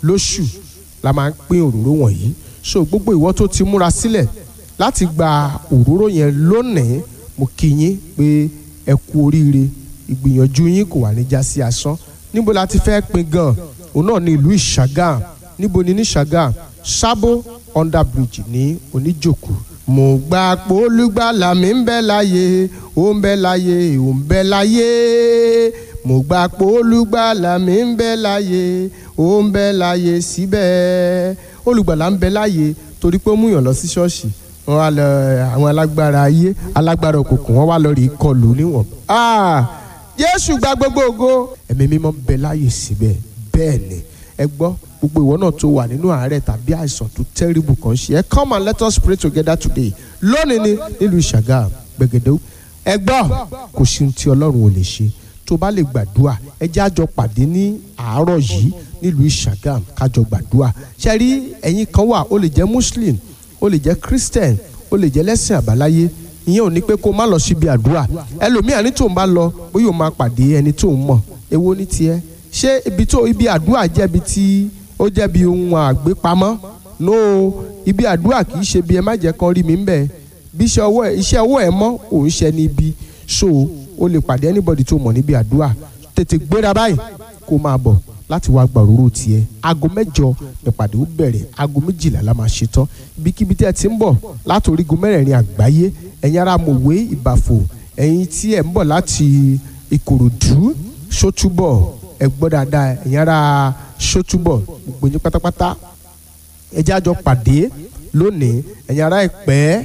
lóṣù la máa ń pín òróró wọ̀nyí so gbogbo ìwọ tó ti múra sílẹ̀ láti gba òróró yẹn lónìí mo kí yín pé ẹ kú oríire ìgbìyànjú yín kò wà ní já sí asán níbo la ti fẹ́ pín gan òun náà ní ìlú ìṣàgàm níbo ni ní ìṣàgàm sábó under bridge ní oníjòkó mo gbà pé olùgbàlà mi ń bẹ láyé ó ń bẹ láyé ó ń bẹ láyé mo gbà pé olùgbàlà mi ń bẹ láyé ó ń bẹ láyé síbẹ̀ olùgbàlà ń bẹ láyé torí pé ó múyàn lọ sí ṣọ́ọ̀ṣì wọn wá lọ àwọn alágbára ayé alágbára òkùnkùn wọn wá lọ rí kọlù níwọ̀n. jésù gba gbogbo ògo ẹ̀mí mímọ́ ń bẹ láyé síbẹ̀ bẹ́ẹ̀ ni ẹ gbọ́ gbogbo ìwọ náà tó wà nínú àárẹ̀ tàbí àìsàn tó terrible kan ṣe ẹ come and let us pray together today lónìí ni nílùú ìṣàgà gbẹ̀gẹ̀dẹ̀ ẹ gbọ́ kò sí ohun tí ọlọ́run ò lè ṣe tó bá lè gbàdúrà ẹ jẹ́ àjọ pàdé ní àárọ̀ yìí nílùú ìṣàgàm kájọ gbàdúrà ṣe rí ẹ̀yin kan wà ó lè jẹ́ muslim ó lè jẹ́ christian ó lè jẹ́ lẹ́sìn àbáláyé ìyẹn ò ní pé kó má lọ síbi àdúrà ẹlòmíà ní tòun bá lọ bóyá òun máa pàdé ẹni tóun mọ̀ èwo ní tiẹ̀ ṣé ibi tó ibi àdúrà jẹ́ ibi tí ó jẹ́ bí ohun àgbépamọ́ no ibi àdúrà kì í ṣe bí ẹ má jẹ́ kan rí mi ń bẹ̀ bí iṣẹ́ ọwọ́ ẹ iṣẹ́ ọwọ́ ẹ mọ́ òun ṣe ní ibi so o lè pàdé anybody tó mọ̀ níbi àdúrà tètè gbéra báyìí kó máa bọ̀ láti wá gba òróró tiẹ̀ aago mẹ́jọ nípàdé ó bẹ̀rẹ̀ aago méjìlá la máa ṣe tán ibikíbi tí ẹ ti ń bọ̀ láti orígun mẹ́rẹ̀ẹ̀rin àgbáyé ẹ̀yin ará mòwe ìbàfò ẹ̀yin tí ẹ̀ ń bọ̀ láti ìkòròdú sótúbọ̀ ẹ gbọ́ dáadáa ẹ̀yin ará sótúbọ̀ gbogbo yín pátápátá ẹ jẹ́ àjọ pàdé lónìí ẹ̀yin ará ìpẹ́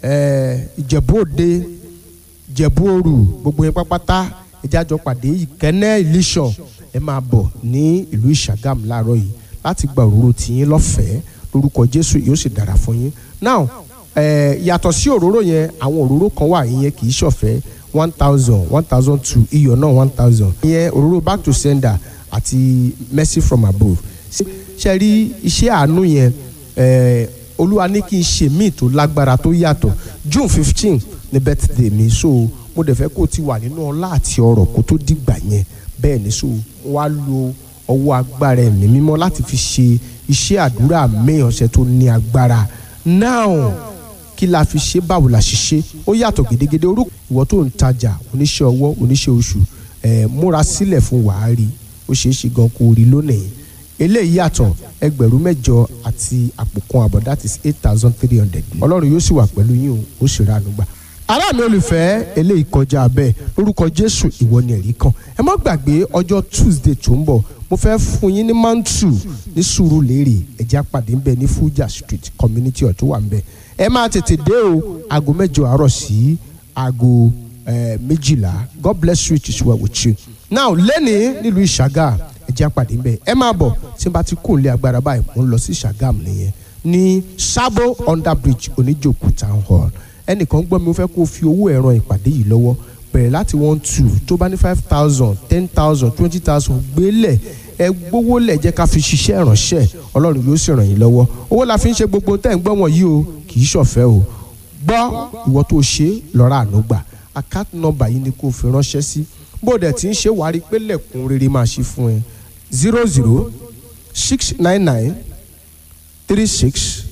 ìjẹ̀bú òde ìjẹ̀bú òrù gbogbo yín pátápátá ẹ jẹ́ àjọ pàdé ìkẹ́nẹ́ ìlísàn ẹ máa bọ̀ ní ìlú ìṣàgàm láàárọ̀ yìí láti gba òróró tiyín lọ́fẹ̀ẹ́ lórúkọ jésù yóò sì dára fún yín now ẹ yàtọ̀ sí òróró yẹn àwọn òróró kan wà ìyẹn kì í ṣọ̀fẹ́ one thousand one thousand two iyọ̀ náà one thousand ìyẹn òróró back to sender àti mercy from above ṣe rí iṣẹ́ àánú yẹn ẹ olúwa ní kí n ṣe míì tó lágbára tó yàtọ̀ june fifteen ní birthday mi so mo dẹ̀ fẹ́ kó o ti wà nínú ọlá àti ọrọ̀ kó tó dìgbà yẹn bẹ́ẹ̀ ni so wá lo ọwọ́ agbára ẹ̀mí mímọ́ láti fi ṣe iṣẹ́ àdúrà mẹ́yàn ọ̀sẹ̀ tó ní agbára now kí la fi ṣe báwo la ṣe ṣe ó yàtọ̀ gédégédé orúkọ ìwọ tó ń tajà oníṣẹ́ ọwọ́ oníṣẹ́ oṣù ẹ̀ múra sílẹ̀ fún wàhálì ó ṣeé ṣe gan kó rí lónìí eléyìí yàtọ̀ ẹgbẹ̀rún mẹ́jọ àti àpò kan àbọ̀ that is eight thousand three hundred ọlọ́run yóò sì wà pẹ̀lú yín o ó sì rà ànúgbà ará mi olùfẹ́ eléyìí kọjá bẹ́ẹ̀ lórúkọ jésù ìwọ ni ẹ̀rí kan ẹ má gbàgbé ọjọ́ tuesday tó ń bọ̀ mo fẹ́ fún yín ní mantu ní Sùúrùlérè ẹ̀jẹ̀ àpàdé ńbẹ ní fuja street community ọ̀tún wà ńbẹ ẹ máa tètè dé o aago mẹ́jọ àárọ̀ sí aago méjìlá god bless you it is well with you now lẹ́ni nílùú ìṣàgà ẹ̀jẹ̀ àpàdé ńbẹ ẹ máa bọ̀ tí n bá ti kó lé agbára báyìí mo ń lọ sí ìṣàgàm nìyẹn ní sabo under bridge oníjòkú town hall ẹnìkan gbọ́ mi ó fẹ́ kó o fi owó ẹ̀rọ ìpàdé yìí lọ́wọ́ bẹ̀rẹ̀ láti one two tó bá ní five thousand ten thousand twenty thousand gbélẹ̀ ẹ gbówó lẹ̀ jẹ́ ká fi ṣiṣẹ́ ìránṣẹ́ ọlọ́run yóò sì ràn yín lọ́wọ́ owó la fi ń ṣe gbogbo tẹ́ ń gbọ́ wọ̀nyí o kì í ṣọ̀fẹ́ o gbọ́ ìwọ tó ṣe lọ́ra àánú gbà account number yìí ni kó o fi ránṣẹ́ sí bó dẹ̀ tí ń ṣe wàá rí pé lẹ̀kùn rere máa ṣí fún ẹ zero zero six nine nine three six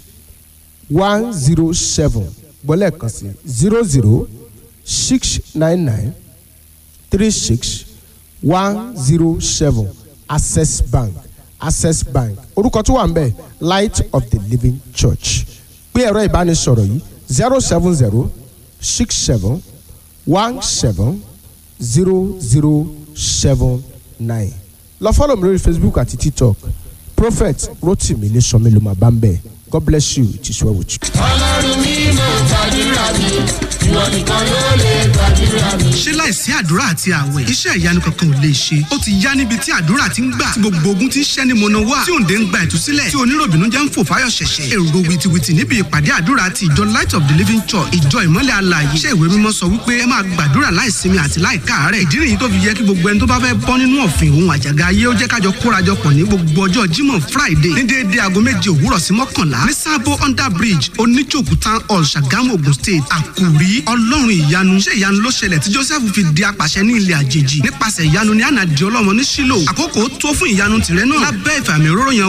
one zero seven gbọ́lẹ̀ kan sí zero zero six nine nine three six one zero seven access bank access bank orúkọ tó wà ń bẹ̀ light of the living church pé ẹ̀rọ ìbánisọ̀rọ̀ yìí zero seven zero six seven one seven zero zero seven nine lọ fọ́lọ̀ mi lórí facebook àti tiktok prophet rotimi lè sọ mi ló máa bá ń bẹ̀ god bless you it is well with you. ọlọ́run mi mo gbàdúrà mi ìwọ nìkan ló lè gbàdúrà mi. ṣé láìsí àdúrà àti àwẹ̀ iṣẹ́ ìyanu kankan ò lè ṣe ó ti yá níbi tí àdúrà ti ń gbà tí gbogbo ogun ti ń ṣẹ́ ni mọ̀nà wá tí òǹdè ń gba ìtúsílẹ̀ tí oníròbìnú jẹ́ ń fò fáyọ̀ ṣẹ̀ṣẹ̀ èrò wìtìwìtì níbi ìpàdé àdúrà ti ìjọ light of the living church ìjọ ìmọ́lẹ̀ alààyè iṣẹ́ ìwé mímọ́ sọ wípé ẹ máa gbàdúrà láìsinmi àti láìkáàárẹ̀ ìdí nìyí tó fi yẹ kí gbogbo ẹni tó bá fẹ́ bọ́ nínú ọ̀fìn òun àjàgà ayé ó jẹ́ kájọ kórajọpọ̀ ní gbogbo ọjọ́ jímọ̀ friday ní déédéé aago méje òwúrọ̀ sí mọ́kànlá ní sábó under bridge oníjòkú town hall ṣàgámù ogun state àkùrí ọlọ́run ìyanu ṣé ìyanu ló ṣẹlẹ̀ tí joseph fi di apàṣẹ ní ilẹ̀ àjèjì nípasẹ̀ ìyanu ní ànàdì ọlọ́mọ ní sílò àkókò tó fún ìyanu tìrẹ náà lábẹ́ ìfàmì òróró yan